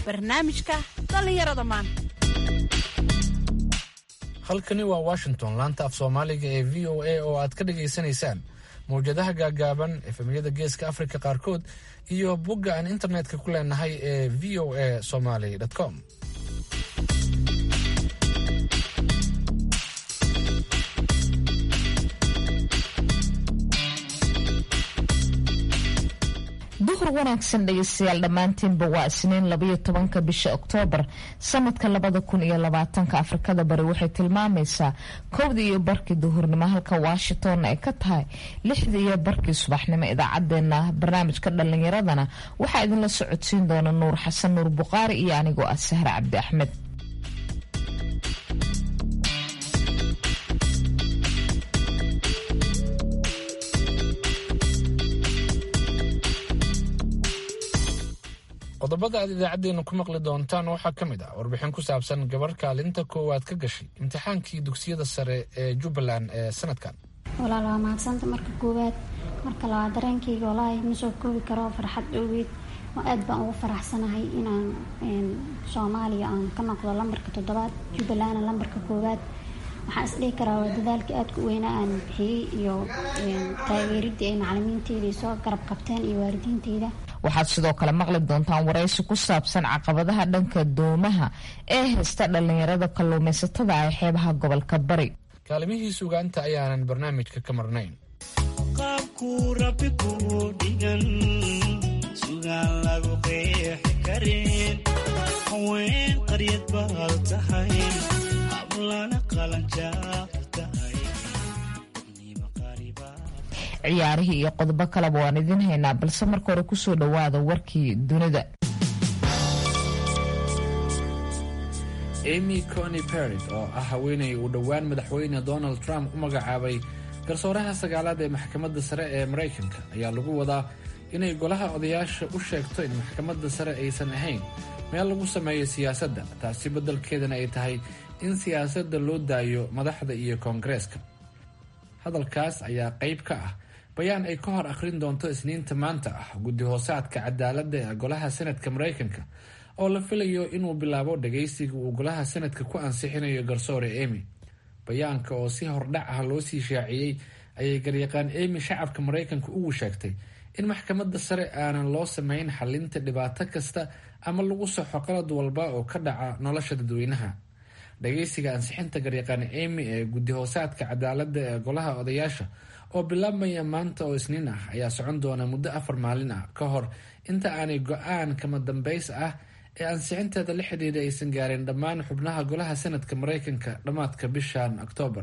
barnaamijka dhallinyarada maanta halkani waa washington laanta af soomaaliga ee v o a oo aad ka dhagaysanaysaan mawjadaha gaagaaban efemyada geeska afrika qaarkood iyo bogga aan internetka ku leenahay ee v o a somaly com duhur wanaagsan dhegeystayaal dhammaantiinba waa isniin labaiyo tobanka bisha oktoobar sanadka labada kun iyo labaatanka afrikada bari waxay tilmaamaysaa kowdii iyo barkii duhurnimo halka washingtonna ay ka tahay lixdii iyo barkii subaxnimo idaacadeena barnaamijka dhallinyaradana waxaa idinla socodsiin doona nuur xasan nuur buqaari iyo anigoo ah sahre cabdi axmed qodobada aad idaacaddeenna ku maqli doontaan waxaa ka mid ah warbixin ku saabsan gabarh kaalinta koowaad ka gashay imtixaankii dugsiyada sare ee jubbaland ee sanadkan walaal waa mahadsanta marka koowaad marka labaad dareenkayga walaahi ma soo koobi karo farxad dhowgeed oo aad baan ugu faraxsanahay inaan soomaaliya aan ka noqdo lambarka toddobaad jubbalandna lambarka koowaad waxaan isdhihi karaa waa dadaalkii aadka u weynaa aan bixiyey iyo taageeridii ay macalimiinteydii soo garab qabteen iyo waalidiinteyda waxaad sidoo kale maqli doontaan waraysi ku saabsan caqabadaha dhanka doomaha ee haysta dhallinyarada kalluumaysatada ah xeebaha gobolka bari kaalimihii sugaanta ayaanan barnaamijka ka marnayn qaabkuu rabbi kuu dhigan sugaan lagu qeexi karin haween qaryad baad tahay hablana qalanjaar tahay ciyaarihii iyo qodobo kaleba waan idiin haynaa balse marka hore kusoo dhowaada warkii dunida amy cony parid oo ah haweenay uu dhowaan madaxweyne donald trump u magacaabay garsooraha sagaalaad ee maxkamadda sare ee maraykanka ayaa lagu wadaa inay golaha odayaasha u sheegto in maxkamadda sare aysan ahayn meel lagu sameeyo siyaasadda taasi beddelkeedana ay tahay in siyaasadda loo daayo madaxda iyo koongareeska hadalkaas ayaa qayb ka ah bayaan ay ka hor akhrin doonto isniinta maanta ah guddi hoosaadka cadaaladda ee golaha senadka maraykanka oo la filayo inuu bilaabo dhagaysiga uu golaha senadka ku ansixinayo garsoore emy bayaanka oo si hordhac ah loo sii shaaciyey ayay garyaqaan emy shacabka maraykanka ugu sheegtay in maxkamadda sare aanan loo sameyn xalinta dhibaato kasta ama lagu soxo qalad walba oo ka dhaca nolosha dadweynaha dhagaysiga ansixinta garyaqaan emy ee guddi hoosaadka cadaaladda ee golaha odayaasha oo bilaabmaya maanta oo isniin ah ayaa socon doona muddo afar maalin ah ka hor inta aanay go-aan kama dambays ah ee ansixinteeda la xidhiidha aysan gaarin dhammaan xubnaha golaha senadka maraykanka dhammaadka bishan oktoobar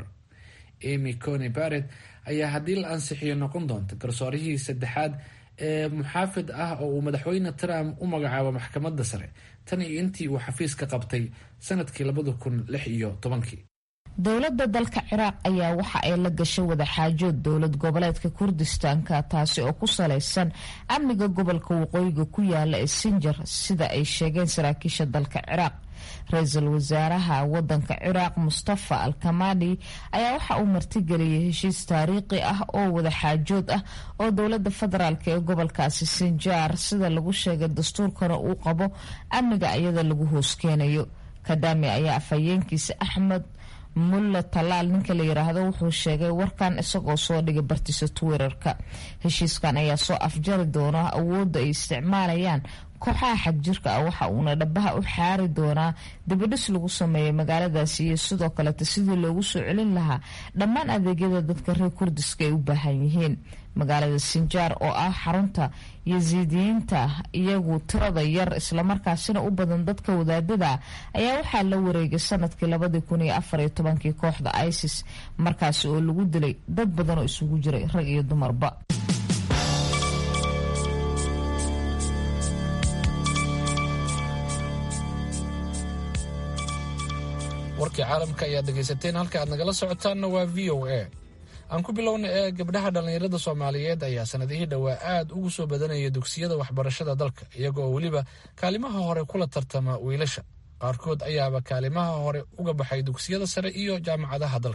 emy cony baret ayaa haddii la ansixiyo noqon doonta garsoorihii saddexaad ee muxaafid ah oo uu madaxweyne trump u magacaabo maxkamadda sare tan iyo intii uu xafiiska qabtay sanadkii labada kun lix iyo tobankii dowladda dalka ciraaq ayaa waxa ay la gashay wadaxaajood dowlad goboleedka kurdistaanka taasi oo ku salaysan amniga gobolka waqooyiga ku yaala ee sinjar sida ay sheegeen saraakiisha dalka ciraaq ra-iisul wasaaraha wadanka ciraaq mustafa alkamadi ayaa waxa uu martigeliyay heshiis taariikhi ah oo wadaxaajood ah oo dowlada federaalk ee gobolkaasi sinjar sida lagu sheegay dastuurkana uu qabo amniga iyada lagu hooskeenayo kadami ayaa afhayeenkiisa axmed mulla talaal ninka la yiraahdo wuxuu sheegay warkan isagoo soo dhigay bartiisa twitter-ka heshiiskan ayaa soo afjari doona awoodda ay isticmaalayaan kooxaha xagjirka ah waxa uuna dhabaha u xaari doonaa dibadhis lagu sameeyay magaaladaasi iyo sidoo kaleta sidii loogu soo celin lahaa dhammaan adeegyada dadka reer kurdiska ay u baahan yihiin magaalada sinjaar oo ah xarunta yasiidiyiinta iyagu tirada yar islamarkaasina u badan dadka wadaadada ayaa waxaa la wareegay sanadkii labadii kun iyo afar iyo tobankii kooxda isis markaasi oo lagu dilay dad badan oo isugu jiray rag iyo dumarba warkii caalamka ayaad dhegaysateen halka aad nagala socotaanna waa v o a aan ku bilowna ee gabdhaha dhallinyarada soomaaliyeed ayaa sanadihii dhowaa aad ugu soo badanaya dugsiyada waxbarashada dalka iyagoo weliba kaalimaha hore kula tartama wiilasha qaarkood ayaaba kaalimaha hore uga baxay dugsiyada sare iyo jaamacadaha dalka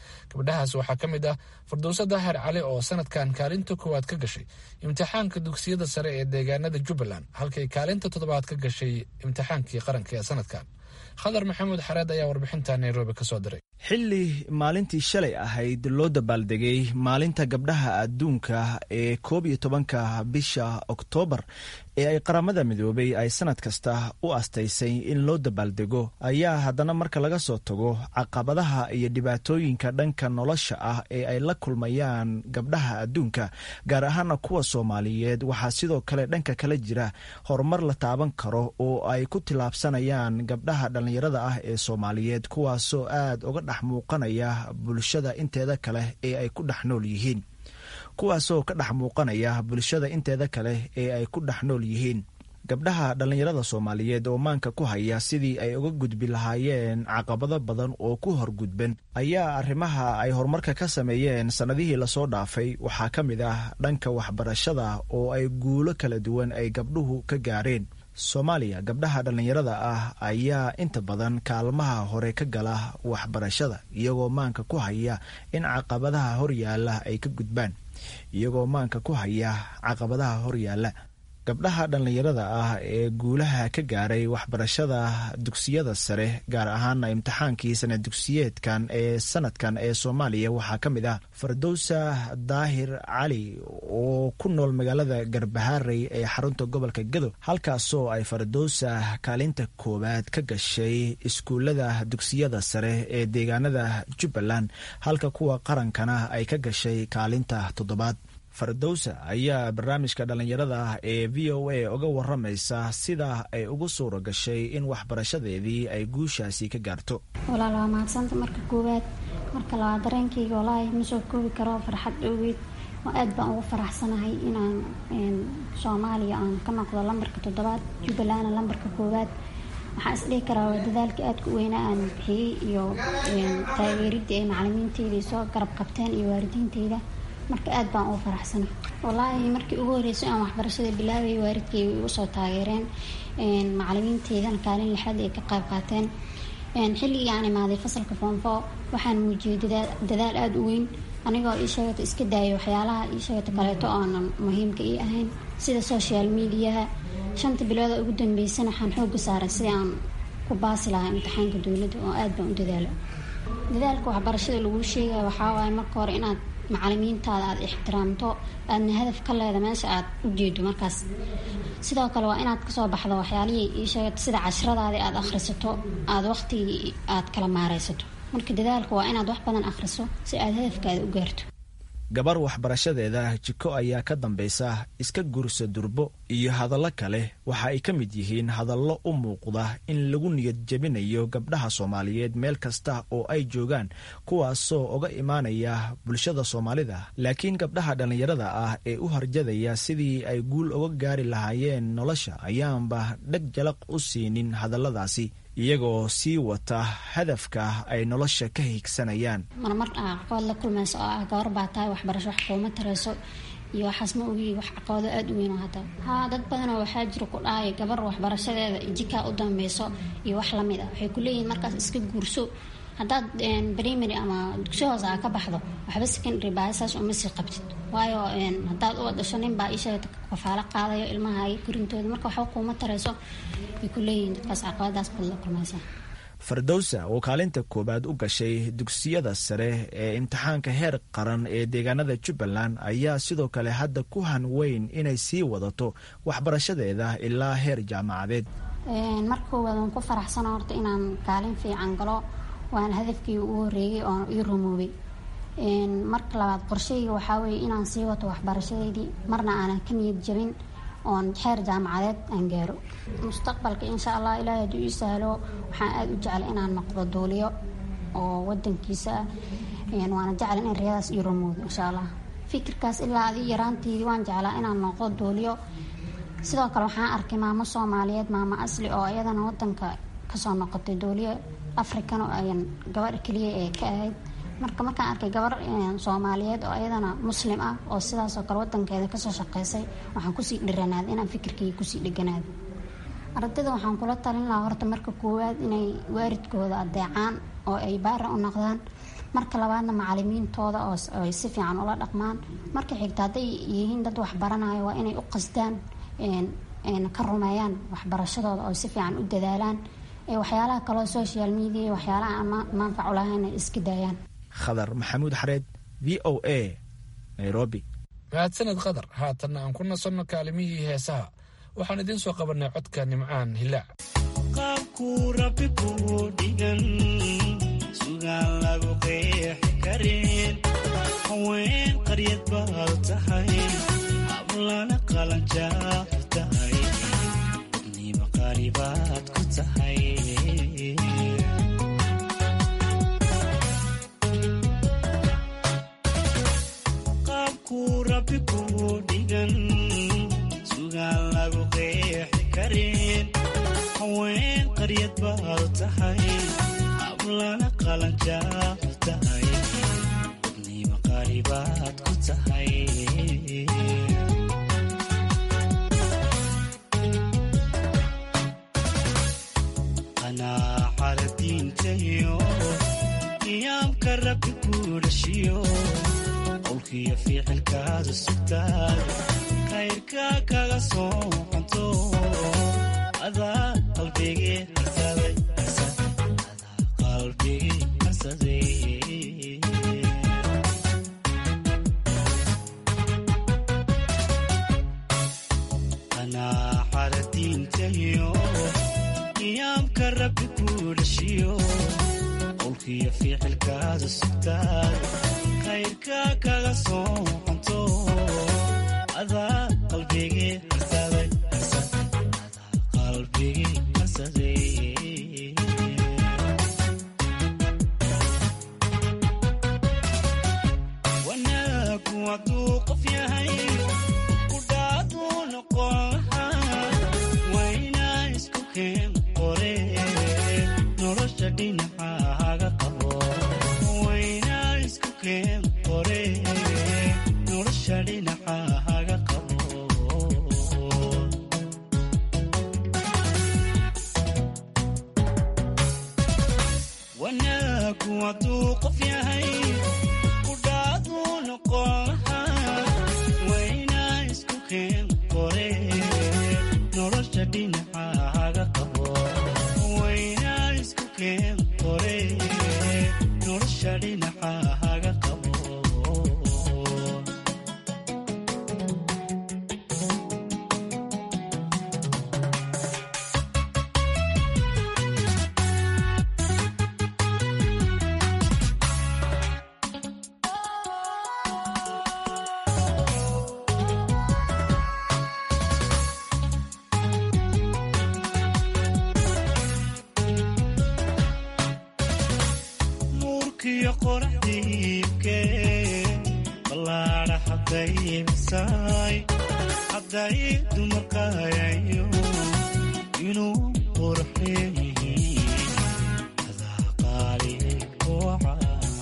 gabdhahaas waxaa ka mid ah fardowso daahir cali oo sanadkan kaalinta koowaad ka gashay imtixaanka dugsiyada sare ee deegaanada jubbaland halkay kaalinta toddobaad ka gashay imtixaankii qaranka ee sanadkan khadar maxamuud xareed ayaa warbixinta nairobi ka soo diray xilli maalintii shalay ahayd loo dabaaldegay maalinta gabdhaha adduunka ee koob iyo tobanka bisha oktoobar ee ay qaramada midoobay ay sanad kasta u astaysay in loo dabaaldego ayaa haddana marka laga soo tago caqabadaha iyo dhibaatooyinka dhanka nolosha ah ee ay la kulmayaan gabdhaha adduunka gaar ahaana kuwa soomaaliyeed waxaa sidoo kale dhanka kale jira horumar la taaban karo oo ay ku tillaabsanayaan gabdhaha dhallinyarada ah ee soomaaliyeed kuwaasoo aad uga dhex muuqanaya bulshada inteeda kale ee ay ku dhex nool yihiin kuwaasoo ka dhex muuqanaya bulshada inteeda kale ee ay ku dhex nool yihiin gabdhaha dhallinyarada soomaaliyeed oo maanka ku haya sidii ay uga gudbi lahaayeen caqabado badan oo ku horgudban ayaa arrimaha ay horumarka ka sameeyeen sannadihii lasoo dhaafay waxaa ka mid ah dhanka waxbarashada oo ay guulo kala duwan ay gabdhuhu ka gaareen soomaaliya gabdhaha dhallinyarada ah ayaa inta badan kaalmaha hore ka gala waxbarashada iyagoo maanka ku haya in caqabadaha horyaala ay ka gudbaan iyagoo maanka ku haya caqabadaha horyaala gabdhaha dhallinyarada ah ee guulaha ka gaaray waxbarashada dugsiyada sare gaar ahaana imtixaankii sanad dugsiyeedkan ee sanadkan ee soomaaliya waxaa ka mid ah fardowsa daahir cali oo ku nool magaalada garbaharey ee xarunta gobolka gado halkaasoo ay fardowsa kaalinta koowaad ka gashay iskuullada dugsiyada sare ee deegaanada jubbaland halka kuwa qarankana ay ka gashay kaalinta toddobaad fardowsa ayaa barnaamijka dhallinyarada ah ee v o a uga waramaysa sida ay ugu suura gashay in waxbarashadeedii ay guushaasi ka gaarto walaal waa mahadsanta marka koowaad marka labaad dareenkayga walaahi ma soo koobi karo farxad ogeed oo aad baan ugu faraxsanahay inaan soomaaliya aan ka noqdo lambarka toddobaad jubbalandna lambarka koowaad waxaan isdhihi karaa waa dadaalka aadka u weynaa aan bixiyey iyo taageeridii ay macalimiinteyda soo garab qabteen iyo waalidiinteyda marka aad baan ugu faraxsana wallaahi markii ugu horreysay aan waxbarashada bilaabay waalidkay way igu soo taageereen macalimiinteydana kaalin lixaad ay ka qayb qaateen xilligii aan imaaday fasalka foonfo waxaan muujiyey dadaal aada u weyn anigoo ii sheegata iska daayay waxyaalaha ii sheegata kaleeto oonan muhiimka ii ahayn sida social mediaha shanta bilooda ugu dambeysana waxaan xooga saaray si aan ku baasi lahaa imtixaanka dowladda oo aad baan u dadaala dadaalka waxbarashada laguu sheegaya waxaa waaye marka hore inaad macalimiintaada aada ixtiraamto aadna hadaf ka leeda meesha aad u jeedo markaas sidoo kale waa inaad kasoo baxdo waxyaalihii ii sheegato sida cashradaadii aada akhrisato aada waqtigii aad kala maareysato marka dadaalka waa inaad wax badan akhriso si aad hadafkaada u gaarto gabar waxbarashadeeda jiko ayaa ka dambaysa iska gursa durbo iyo hadallo kale waxa ay ka mid yihiin hadallo u muuqda in lagu niyad jebinayo gabdhaha soomaaliyeed meel kasta oo ay joogaan kuwaasoo uga imaanaya bulshada soomaalida laakiin gabdhaha dhallinyarada ah ee u harjadaya sidii ay guul uga gaari lahaayeen nolosha ayaanba dheg jalaq u siinin hadalladaasi iyagoo sii wata hadafka ay nolosha ka higsanayaan marmar aa caqabad la kulmayso oo ah gabar baa tahay waxbarasho wax kuuma tarayso iyo waxaas ma ogi wax caqabado aada u weyn oo hadda haa dad badanoo waxaa jira ku dhahaya gabar waxbarashadeeda jikaa u dambeyso iyo wax lamid ah waxay ku leeyihiin markaas iska guurso haddaad primary ama dugsi hoose aa ka baxdo waxba secondary baasaas uma sii qabtid waayo haddaad u dhasho nin baa isheegta kafaalo qaadayo ilmahaagi korintooda marka waxba kuuma tarayso way ku leeyihiin dadkaas caqabadaas baad la kulmaysaa fardowsa oo kaalinta koowaad u gashay dugsiyada sare ee imtixaanka heer qaran ee deegaanada jubbaland ayaa sidoo kale hadda ku han weyn inay sii wadato waxbarashadeeda ilaa heer jaamacadeed marka koowaad waan ku faraxsana horta inaan kaalin fiican galo waana hadafkii ugu horeeyey oo ii rumoobay marka labaad qorshayga waxaa weeye inaan sii wato waxbarashadeydii marna aanan ka niyad jabin oon xeer jaamacadeed aan gaaro mustaqbalka insha allah ilaahay hadduu ii sahlo waxaan aada u jeclay inaan noqdo duuliyo oo wadankiisa ah waana jecla in riyadaas ii rumoodo insha allah fikirkaas ilaa adi yaraanteydii waan jeclaa inaan noqdo duuliyo sidoo kale waxaan arkay maamo soomaaliyeed maamo asli oo iyadana wadanka kasoo noqotay duuliyo african oo ayan gabadha keliya ee ka ahayd marka markaan arkay gabar soomaaliyeed oo iyadana muslim ah oo sidaasoo kale wadankeeda kasoo shaqeysay waxaan kusii dhiranaaday inaan fikirkayga kusii dheganaado ardayda waxaan kula talin lahaa horta marka koowaad inay waaridkooda adeecaan oo ay baara u noqdaan marka labaadna macalimiintooda oo ay si fiican ula dhaqmaan marka xigta hadday yihiin dad waxbaranayo waa inay u qasdaan ka rumeeyaan waxbarashadooda oo si fiican u dadaalaan waxyaalaha kaloo social media waxyaalaha aan manfac u lahayn ay iska daayaan khadar maxamuud xareed v o a nairobi mahadsaned khadar haatanna aan ku nasanno kaalimihii heesaha waxaan idiin soo qabanay codka nimcaan hilaac qaabkuu rabbi kuu dhigan sugaan lagu qeexi karin haween qaryad baad tahay hablana qalanjaaf tahay dadniima qaalibaad ku tahay qaabkuu rabbi kuu dhigan sugaan lagu qeexi karin haween qaryad baad tahay hablana qalanjaaf tahay dadniima qaalibaad ku tahay qanaaxada diintayo qiyaamka rabbi kuu dhashiyo qowlkiyo ficilkaadu sugtaad khayrka kaga soo qanto adaa qalbigii harsaday adaa qalbigii harsaday qanaaxada diintayo qiyaamka rabbi kuu dhashiyo qowlkiyo ficilkaadu sugtaad khayrka kaga soo qanto adaa qalbigii harsaday adaa qalbigii harsaday wanaagu hadduu qof yahay kudhaaduu noqon lahaa waynaa isku keen qore nolosha dhinacahaga qabo waynaa isku keen qore nolosha dhinacahaga qabo wanaagu hadduu qof yahay kudhaaduu noqon lahaa waynaa isku keen qore nolosha dhinacahaga qabo waynaa isku keen qore nolosha dhinacahaga qabo nuurkiyo qoraxdiibke ballaadha hadday misaay hadday dumarkayayo inuu qurxeen yihiin adaa qaali kuwaca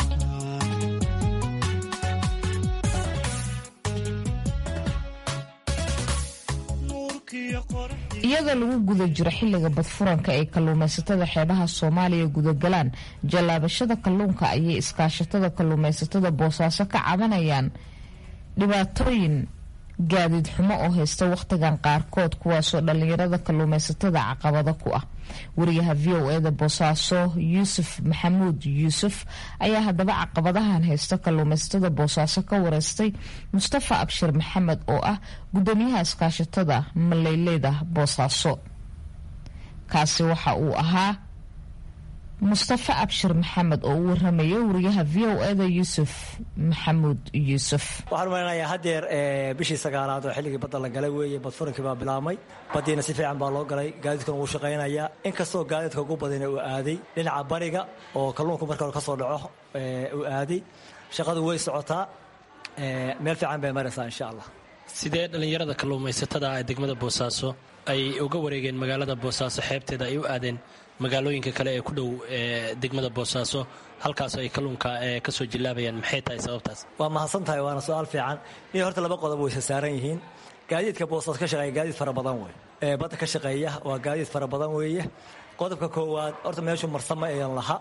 iyadoo lagu guda jiro xilliga badfuranka ay kalluumaysatada xeebaha soomaaliya gudagalaan jallaabashada kalluunka ayay iskaashatada kalluumaysatada boosaaso ka cabanayaan dhibaatooyin gaadiid xumo oo haysta wakhtigan qaarkood kuwaasoo dhallinyarada kalluumaysatada caqabado ku ah wariyaha v o eda boosaaso yuusuf maxamuud yuusuf ayaa haddaba caqabadahan haysta kalluumaysatada boosaaso ka wareystay mustafa abshir maxamed oo ah gudoomiyaha iskaashatada maleyleyda boosaaso kaasi waxa uu ahaa mustafa abshir maxamed oo u waramaya wariyaha v o eda yuusuf maxamuud yuusuf waxaan umaleynaya haddeer bishii sagaalaad oo xilligii badda la galay weeye badfurankii baa bilaabmay baddiina si fiican baa loo galay gaadiidkuna wuu shaqaynayaa inkastoo gaadiidka ugu badina uu aaday dhinaca bariga oo kalluunku marka hore ka soo dhaco uu aaday shaqadu way socotaa meel fiican bay maraysaa insha allah sidee dhallinyarada kalluumaysatada ee degmada boosaaso ay uga wareegeen magaalada boosaaso xeebteeda ay u aadeen magaalooyinka kale ee ku dhow degmada boosaaso halkaas ay kalluunka ka soo jillaabayaan maxay tahay sababtaas waa mahadsan tahay waana su-aal fiican iyo horta laba qodob waysa saaran yihiin gaadiidka boosaas ka shaqeeya gaadiid fara badan wey badda ka shaqeeya waa gaadiid fara badan weeye qodobka koowaad horta meeshu marsama ayan laha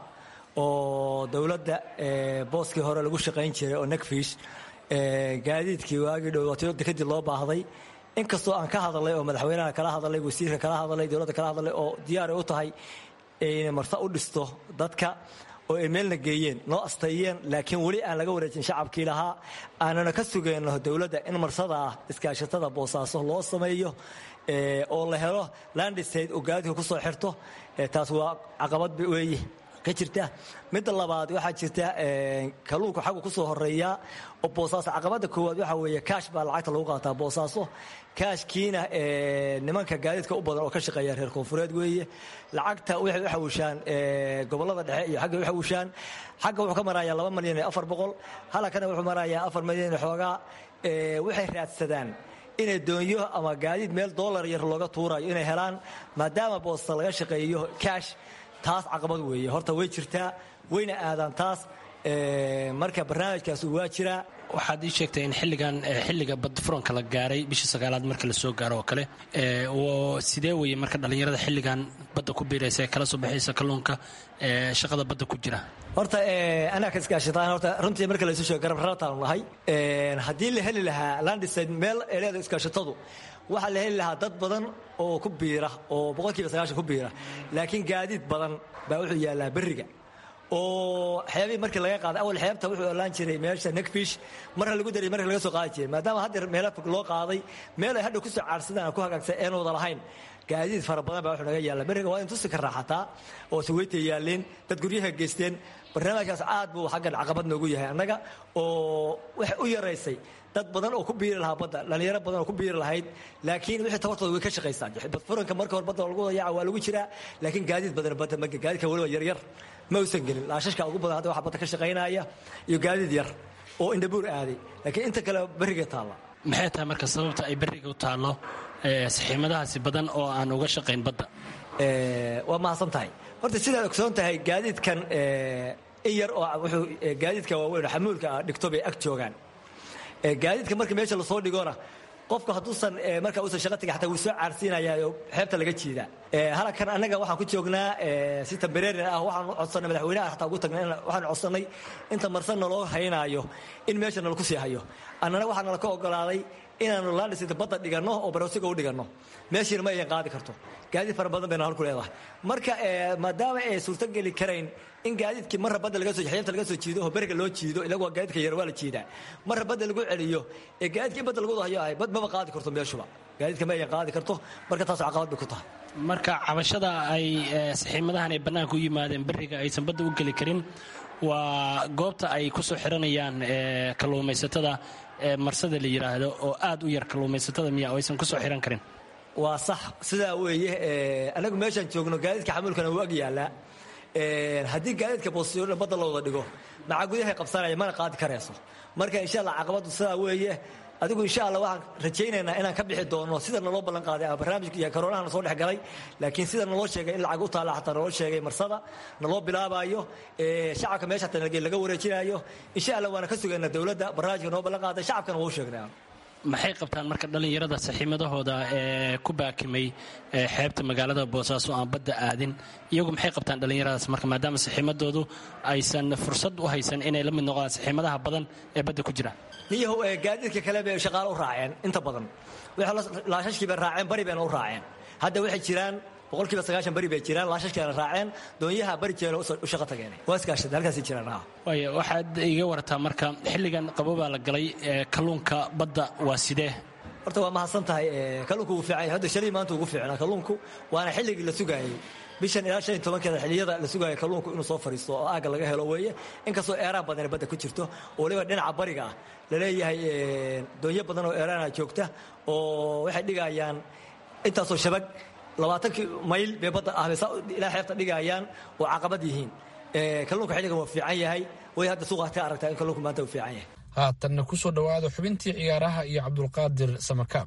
oo dowladda booskii hore lagu shaqayn jiray oo necfish gaadiidkii waagii dhowaatyada kadib loo baahday inkastoo aan ka hadalay oo madaxweynaha kala hadalay wasiirka kala hadalay dowladda kala hadalay oo diyaaray u tahay inay marta u dhisto dadka oo ay meelna geeyeen noo asteeyeen laakiin weli aan laga wareejin shacabkii lahaa aanana ka sugayno dowladda in marsada ah iskaashatada boosaaso loo sameeyo oo la helo landistate oo gaadiidka ku soo xirto taas waa caqabad weeye ka jirta midda labaad waxaa jirta kalluunka xaggu kusoo horeeyaa oo boosaaso caqabada koowaad waxaa weeye kaash baa lacagta lagu qaataa boosaaso kaashkiina nimanka gaadiidka u badan oo ka shaqeeya reer koonfureed weeye lacagta waxay u xawushaan gobolada dhexe iyo xagga u xawushaan xagga wuxuu ka marayaa laba malyan iyo afar boqol halakana wuxuu marayaa afar malyan iyo xoogaa waxay raadsadaan inay doonyo ama gaadiid meel dollar yar looga tuurayo inay helaan maadaama boosta laga shaqeeyo kaash taas caqabad weeye horta way jirtaa wayna aadaan taas marka barnaamijkaas waa jiraa waxaad ii sheegtay in xilligan xilliga badfuranka la gaaray bishii sagaalaad marka la soo gaaro oo kale sidee weye marka dhallinyarada xilligan badda ku biiraysa ee kala soo baxaysa kalluunka shaqada badda ku jira horta anaa ka iskaashataan horta runtii marka laysu sheego garab rarataanu nahay haddii la heli lahaa landiside meel ay leedahay iskaashatadu waxaa la heli lahaa dad badan oo ku biira oo boqolkiiba sagaashan ku biira laakiin gaadiid badan baa wuxuu yaallaa berriga oo xeebihii markii laga qaaday awal xeebta wuxuu olaan jiray meesha necfish marna lagu daray marka laga soo qaadi jiray maadaama haddeer meelo fog loo qaaday meel ay hadha kusoo caarsadaan ku hagaagsan een wada lahayn gaadiid fara badan baa wuxuu naga yaalla beriga waa in tusi ka raaxataa oo saweytay yaalleen dad guryaha geysteen barnaamijkaas aad buu xaggan caqabad noogu yahay annaga oo waxay u yaraysay dad badan oo ku biiri lahaa badda dhallinyaro badan oo ku biiri lahayd laakiin wixii tabartooda way ka shaqaysaa badfuranka marka hore badda lagu dayaca waa lagu jiraa laakiin gaadiid badan badda ma gaadiidka weliba yaryar ma uusan gelin laashashka ugu badan hadda waxa badda ka shaqaynaya iyo gaadiid yar oo indhabuur aaday laakiin inta kale berriga taalla maxay tahay marka sababta ay berriga u taallo saxiimadahaasi badan oo aan uga shaqayn badda waa mahadsan tahay horta sidaad ogsoon tahay gaadiidkan in yar oo wuxuu gaadiidka waaweyn oo xamuulka ah dhigto bay ag joogaan gaadiidka marka meesha lasoo dhigona qofku hadduusan marka uusan shaqa tegin xataa wuu soo caarsiinayaa oo xeebta laga jiidaa halkan annaga waxaan ku joognaa si tambareerin ah waxaan codsanay madaxweynaha xataa ugu tagnay waxaan codsanay inta marsan naloo haynaayo in meesha nalaku sii hayo annana waxaa nala ka ogolaaday inaanu laandhisita badda dhiganno oo barosiga u dhiganno meeshiina ma ayan qaadi karto gaadiid fara badan bayna halku leedahay marka maadaama ay suurtogeli karayn in gaadiidkii marra badda laga soo xeebta laga soo jiido oo beriga loo jiido ilagu waa gaadiidka yar waa la jiidaa marra badda lagu celiyo ee gaadiidka in badda lagu hayo ahay bad maba qaadi karto meeshuba gaadiidka ma ayan qaadi karto marka taas caqabad bay ku tahay marka cabashada ay saxiimadahan ay bannaanka u yimaadeen beriga aysan badda u geli karin waa goobta ay ku soo xiranayaan kalluumaysatada marsada la yidhaahdo oo aad u yar kalluumaysatada miya oo aysan ku soo xiran karin waa sax sidaa weeye anagu meeshaan joogno gaadiidka xamuulkana wuu ag yaallaa haddii gaadiidka boosiyooda badda la wada dhigo maxaa gudahay qabsanaya mana qaadi karayso marka insha allah caqabaddu sidaa weeye adigu insha allah waxaan rajaynaynaa inaan ka bixi doono sida naloo ballan qaaday ama barnaamijka iyo koronaha na soo dhex galay laakiin sida naloo sheegay in lacag u taalla xataa naloo sheegay marsada naloo bilaabaayo shacabka meesha xataa laga wareejinaayo insha allah waana ka sugaynaa dowladda barnaamijka noo ballan qaaday shacabkana wuu sheegnaa maxay qabtaan marka dhallinyarada saxiimadahooda ee ku baakimay xeebta magaalada boosaaso aan badda aadin iyagu maxay qabtaan dhallinyaradaas marka maadaama saxiimadoodu aysan fursad u haysan inay la mid noqdaan saxiimadaha badan ee badda ku jira niyahow gaadiidka kale bay shaqaalo u raaceen inta badan laashashkii bay raaceen bari bayna u raaceen hadda waxay jiraan boqolkiiba sagaashan beri bay jiraan laashashkeena raaceen doonyaha bari jeena u shaqo tageen waa iskaashada halkaasay jiraan ha waaya waxaad iga warataa marka xilligan qabobaa la galay kalluunka badda waa sidee horta waa mahadsan tahay kalluunku wuu fiican yahay hadda shalii maanta ugu fiicnaa kalluunku waana xilligii la sugaayey bishan ilaa shan iyo tobankeeda xilliyada la sugaaya kalluunku inuu soo fadhiisto oo aagga laga helo weeye inkastoo eeraan badan badda ku jirto oo waliba dhinaca bariga ah laleeyahay doonyo badan oo eeraana joogta oo waxay dhigayaan intaasoo shabag labaatankii mayl bay badda ah bay ilaa xeebta dhigayaan oo caqabad yihiin kalluunka xilligan waa fiican yahay way hadda suuqa ka aragtaa in kalluunku maanta uu fiican yahay haatanna ku soo dhowaada xubintii ciyaaraha iyo cabdulqaadir samakaab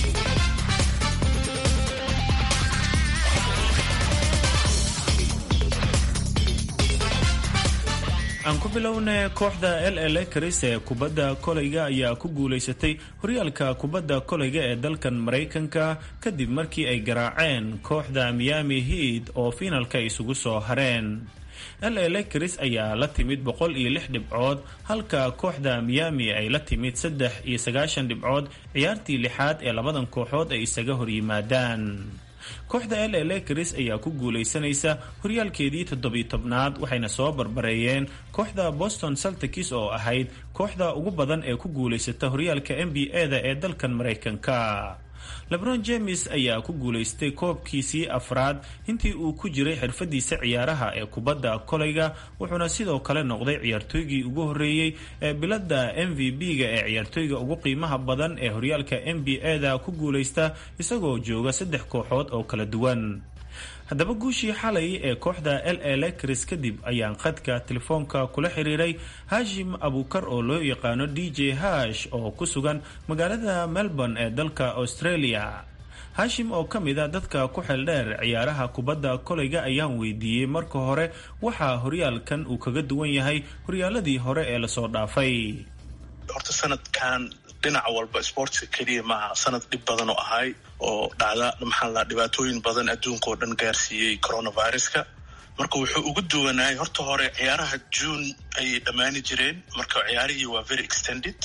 aan ku bilownay kooxda l l karis ee kubadda kolayga ayaa ku guulaysatay horyaalka kubadda kolayga ee dalkan maraykanka kadib markii ay garaaceen kooxda miami heat oo fiinalka isugu soo hareen la lakers ayaa la timid boqol iyo lix dhibcood halka kooxda miami ay la timid saddex iyo sagaashan dhibcood ciyaartii lixaad ee labadan kooxood ay isaga horyimaadaan kooxda la lakers ayaa ku guulaysanaysa horyaalkeedii toddobiy tobnaad waxayna soo barbareeyeen kooxda boston saltikis oo ahayd kooxda ugu badan ee ku guulaysata horyaalka n b a-da ee dalkan maraykanka lebron james ayaa ku guulaystay koobkiisii afraad intii uu ku jiray xirfadiisa ciyaaraha ee kubadda kolayga wuxuuna sidoo kale noqday ciyaartooygii ugu horeeyey ee bilada m v b-ga ee ciyaartooyga ugu qiimaha badan ee horyaalka n b a-da ku guulaysta isagoo jooga saddex kooxood oo kala duwan haddaba guushii xalay ee kooxda l a lakers kadib ayaan khadka telefoonka kula xiriiray hashim abukar oo loo yaqaano d j hash oo ku sugan magaalada melbourne ee dalka australia hashim oo ka mid a dadka ku xeeldheer ciyaaraha kubadda kolayga ayaan weydiiyey marka hore waxaa horyaalkan uu kaga duwan yahay horyaaladii hore ee lasoo dhaafay horta sanadkan dhinac walba sportska keliya maaha sanad dhib badan oo ahay oo dhacda maxaa la dhibaatooyin badan adduunka oo dhan gaarsiiyey coronaviruska marka wuxuu ugu duwanaayay horta hore ciyaaraha june ayay dhammaani jireen marka ciyaarihii waa very extended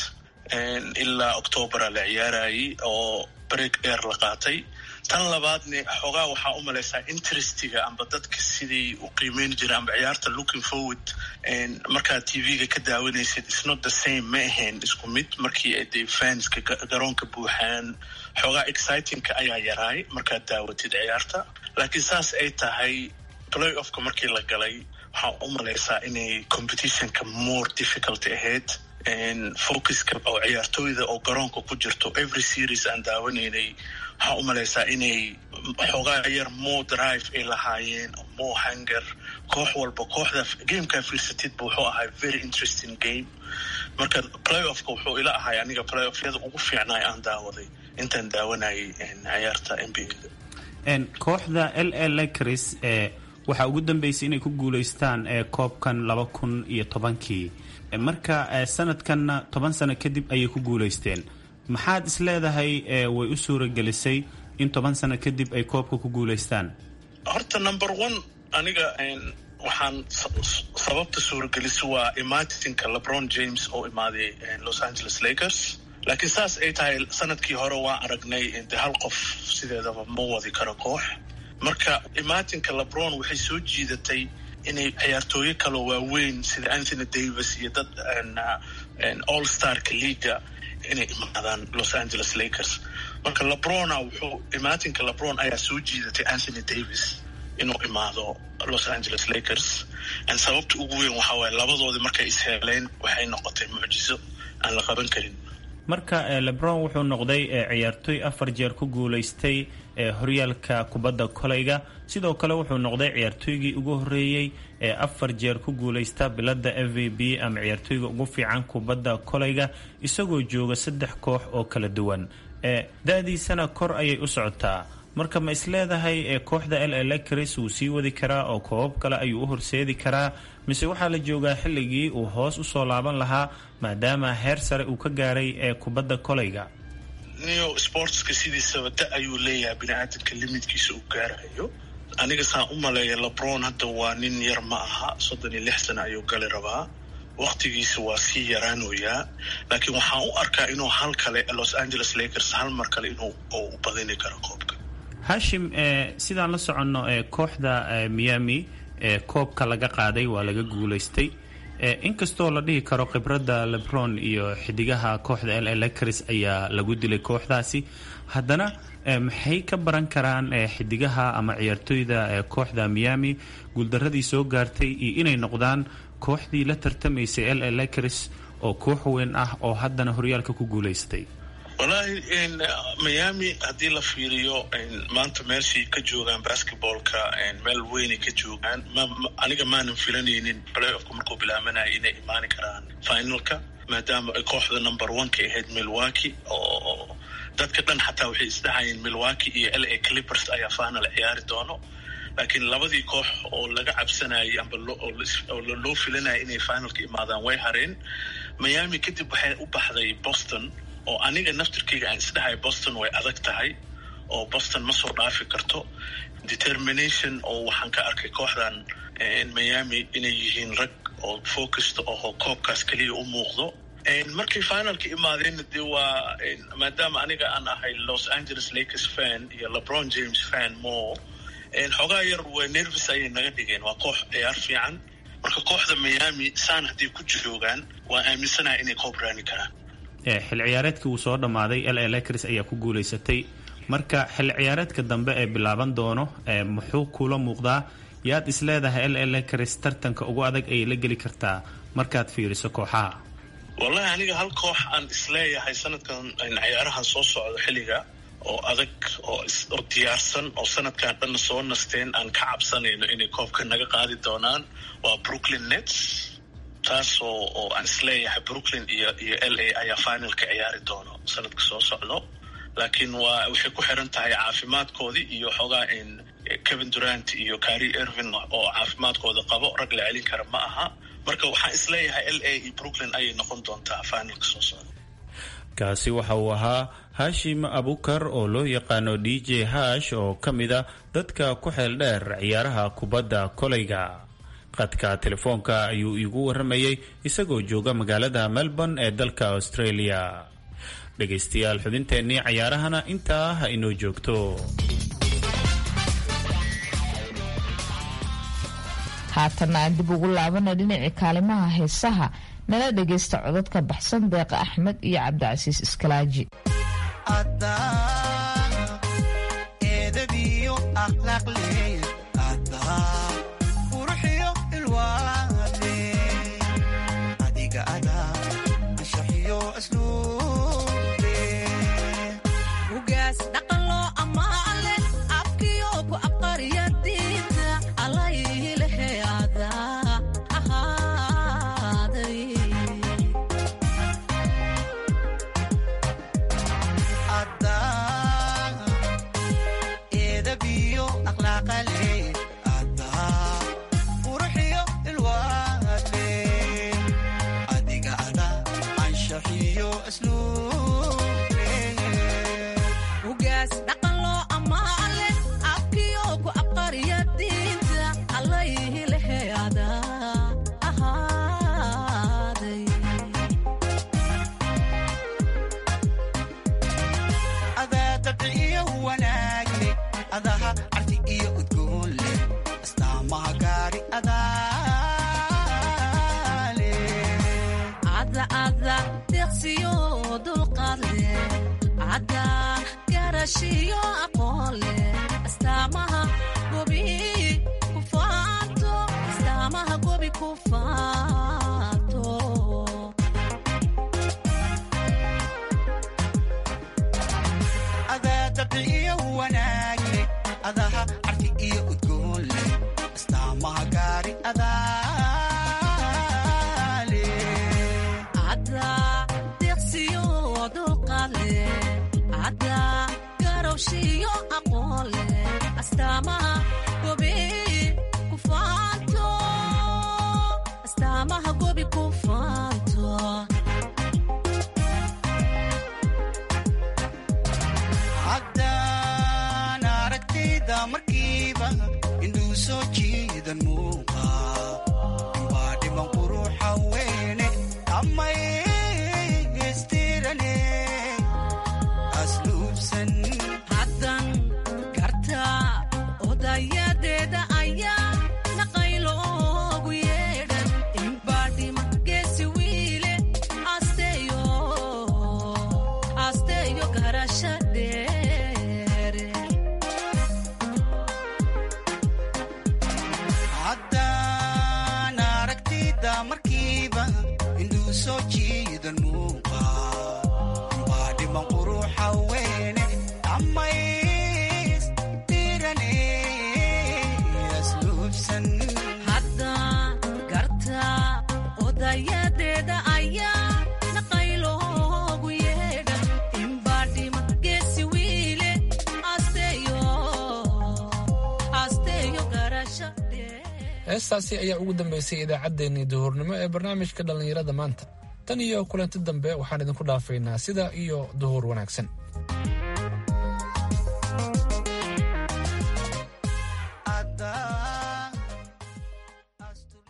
ilaa octobera la ciyaarayay oo break dheer la qaatay tan labaadne xoogaa waxaa u malaysaa interestiga amba dadka sidii u qiimeyn jira amba ciyaarta looking forward markaad t v-ga ka daawanaysid isnot the same ma ahayn isku mid markii ay dee fanska garoonka buuxaan xoogaa excitingka ayaa yaraay markaad daawatid ciyaarta laakiin saas ay tahay play offka markii la galay waxaa u malaysaa inay competitionka more difficult ahayd focuska oo ciyaartooyda oo garoonka ku jirto every series aan daawanaynay waxaa u malaysaa inay xoogaa yar more drive ay lahaayeen more hanger koox walba kooxda gamekaa fiirsatidba wuxuu ahay very interesting game marka play offka wuxuu ila ahay aniga play offyada ugu fiicnaay aan daawaday intaan daawanayay ciyaarta n b a kooxda l a lakers waxaa ugu dambeysay inay ku guulaystaan koobkan laba kun iyo tobankii marka sanadkanna toban sano kadib ayay ku guulaysteen maxaad is leedahay way u suuragelisay in toban sano kadib ay koobka ku guulaystaan horta number one aniga waxaan sababta suuragelisa waa imaatinka lebron james oo imaaday los angeles lakers laakiin saas ay tahay sanadkii hore waa aragnay de hal qof sideedaba ma wadi karo koox marka imaatinka lebron waxay soo jiidatay inay ciyaartooyo kaloo waaweyn sida anthony davis iyo dad all starka leaga inay imaadaan los angeles lakers marka lebrona wuxuu imaatinka lebron ayaa soo jiidatay anthony davis inuu imaado los angeles lakers sababta ugu weyn waxaa waaye labadoodii markay isheeleen waxay noqotay mucjizo aan la qaban karin marka lebron wuxuu noqday ciyaartooy afar jeer ku guulaystay horyaalka kubadda kolayga sidoo kale wuxuu noqday ciyaartooygii ugu horeeyey ee afar jeer ku guulaysta bilada f v b ama ciyaartooyga ugu fiican kubadda kolayga isagoo jooga saddex koox oo kala duwan da-diisana kor ayay u socotaa marka ma isleedahay kooxda l a lakers wuu sii wadi karaa oo koobab kale ayuu u horseedi karaa mise waxaa la joogaa xilligii uu hoos usoo laaban lahaa maadaama heer sare uu ka gaaray ee kubadda kolayga neo sportska sidiisaba da ayuu leeyahay bini-aadamka limidkiisa uu gaarayo aniga saan u maleeya lebron hadda waa nin yar ma aha soddon iyo lix sana ayuu gali rabaa waktigiisa waa sii yaraanoyaa laakiin waxaan u arkaa inuu hal kale los angeles lakers hal mar kale inuu u badini karo koobka hashim sidaan la soconno kooxda miami koobka laga qaaday waa laga guulaystay inkastoo la dhihi karo khibradda lebron iyo xidigaha kooxda l lakers ayaa lagu dilay kooxdaasi haddana maxay ka baran karaan xidigaha ama ciyaartooyda kooxda miami guuldaradii soo gaartay iyo inay noqdaan kooxdii la tartamaysay l lakers oo koox weyn ah oo haddana horyaalka ku guulaystay wallaahi miami haddii la fiiriyo maanta meeshay ka joogaan basketballka meel weynay ka joogaan aniga maanan filanaynin play offka markuu bilaabanaya inay imaani karaan finalka maadaama ay kooxda number one ka ahayd milwaki oo dadka dhan xataa waxay isdhahayeen milwaki iyo l a clippers ayaa final ciyaari doono laakiin labadii koox oo laga cabsanayay amba oo loo filanaya inay finalka imaadaan way hareen miami kadib waxay u baxday boston oo aniga naftirkayga aan isdhahay boston way adag tahay oo boston ma soo dhaafi karto determination oo waxaan ka arkay kooxdan miami inay yihiin rag oo focused oo koobkaas keliya u muuqdo markay finalka imaadeenna dee waa maadaama aniga aan ahay los angeles lakers fan iyo lebron james fan more xoogaa yar waa nervis ayay naga dhigeen waa koox ciyaar fiican marka kooxda miami saan hadday ku joogaan waa aaminsanaha inay koob raani karaan xil ciyaareedkii uu soo dhammaaday l a lakers ayaa ku guulaysatay marka xil ciyaareedka dambe ee bilaaban doono muxuu kula muuqdaa yaad is leedahay l a lakers tartanka ugu adag ayay la geli kartaa markaad fiiriso kooxaha wallahi aniga hal koox aan isleeyahay sanadkan ciyaarahan soo socda xilliga oo adag oo diyaarsan oo sanadkan dhanna soo nasteen aan ka cabsanayno inay koobka naga qaadi doonaan waa brooklyn nets taas oo oo aan isleeyahay brooklyn iyo iyo l a ayaa finalka ciyaari doono sanadka soo socdo laakiin waa waxay ku xiran tahay caafimaadkoodii iyo xoogaa in kevin durant iyo cari ervin oo caafimaadkooda qabo rag la celin kara ma aha marka waxaan isleeyahay l a iyo brooklyn ayay noqon doontaa finalka soo socda kaasi waxa uu ahaa hashim abukar oo loo yaqaano d j hash oo ka mid a dadka ku xeel dheer ciyaaraha kubadda koleyga qadka telefoonka ayuu iigu warramayay isagoo jooga magaalada melbourne ee dalka australia dhegaystayaal xubinteennii cayaarahana intaa ha inoo joogto haatanna aan dib ugu laabana dhinacii kaalimaha heesaha nala dhagaysta codadka baxsan deeqa axmed iyo cabdicasiis iskalaaji heestaasi ayaa ugu dambeysay idaacaddeenii duhurnimo ee barnaamijka dhallinyarada maanta tan iyo kulanti dambe waxaan idinku dhaafaynaa sida iyo duhur wanaagsan